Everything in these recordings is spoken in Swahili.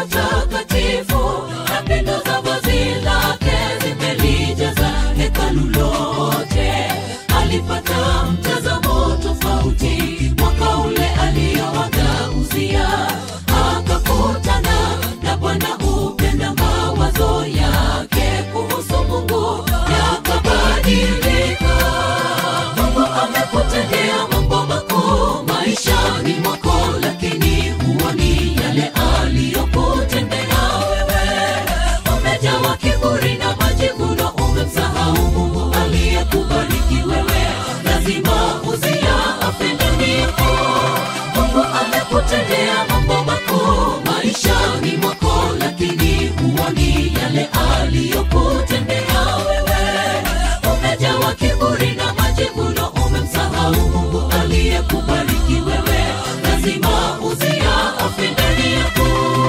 patakatifu na pindo za vazi lake zimelijaza hekalu lote alipata mtazamo tofauti mwaka ule aliyowagauzia akakutana na bwana upenda mawazo yake kuhusu mungu yakabadilika mungu amekutendea mambo makuu maishani mwako lakini huoni yale aliyokutendea wewe umejawa kiburi na majivuno umemsahau mungu aliyekubariki wewe lazima uzia afendaniako mungu amekutendea mambo makuu maishani mwako lakini huoni yale aliyokutendea wewe umejawa kiburi na majivuno umemsahau mungu aliyekubariki wewe lazima uzia afendani yako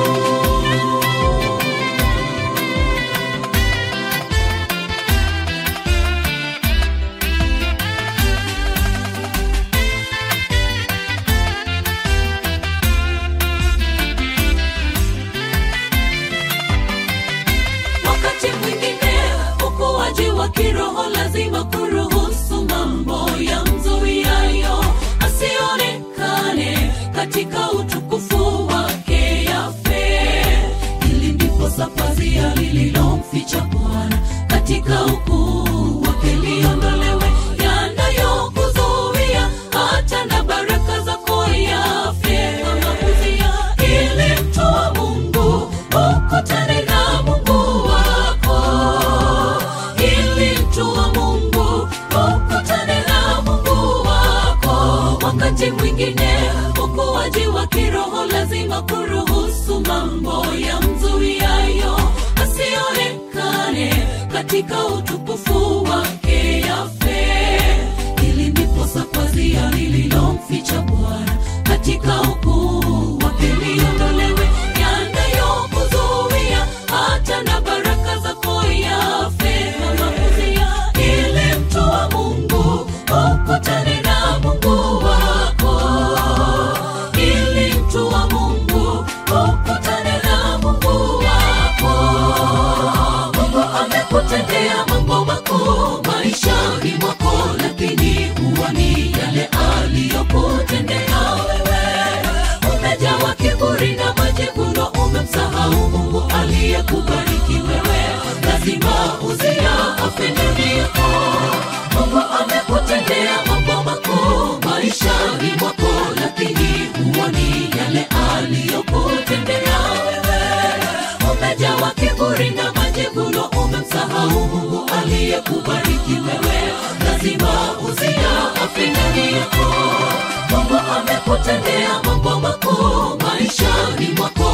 wakati mwingine ukuaji wa kiroho lazima kuruhusu mambo ya mzuiayo asionekane katika utukufu wake yafe ili ndipo sapazia lililomficha bwana katika ukuu wake liondolewe yanayokuzuia hata na baraka zako yafe kama kuzia ili mtu wa mungu ukutane na mungu wako ili mtu wa mungu ukutane na mungu wako wakati mwingine ukuaji wa kiroho lazima kuruhusu mambo ya mzuiayo asionekane katika utukufu wake yafe ili ndipo sapazia lililomficha bwana katika ukuu wake liondolewe yanayokuzuia hata na baraka zako yafe kama kuzia ili mtu wa mungu ukutane na mungu wako ili mtu wa mungu ukutane na mungu wako mungu amekutendea mambo makuu maishani mwako lakini huoni yale aliyokutendea wewe umejawa kiburi na majivuno umemsahau mungu aliyekubariki wewe lazima uzia afendani yako mungu amekutendea mambo makuu maishani mwako lakini huoni yale aliyokutendea wewe umejawa kiburi na majivuno umemsahau mungu aliyekubariki wewe lazima uzia afendani yako mungu amekutendea mambo makuu maishani mwako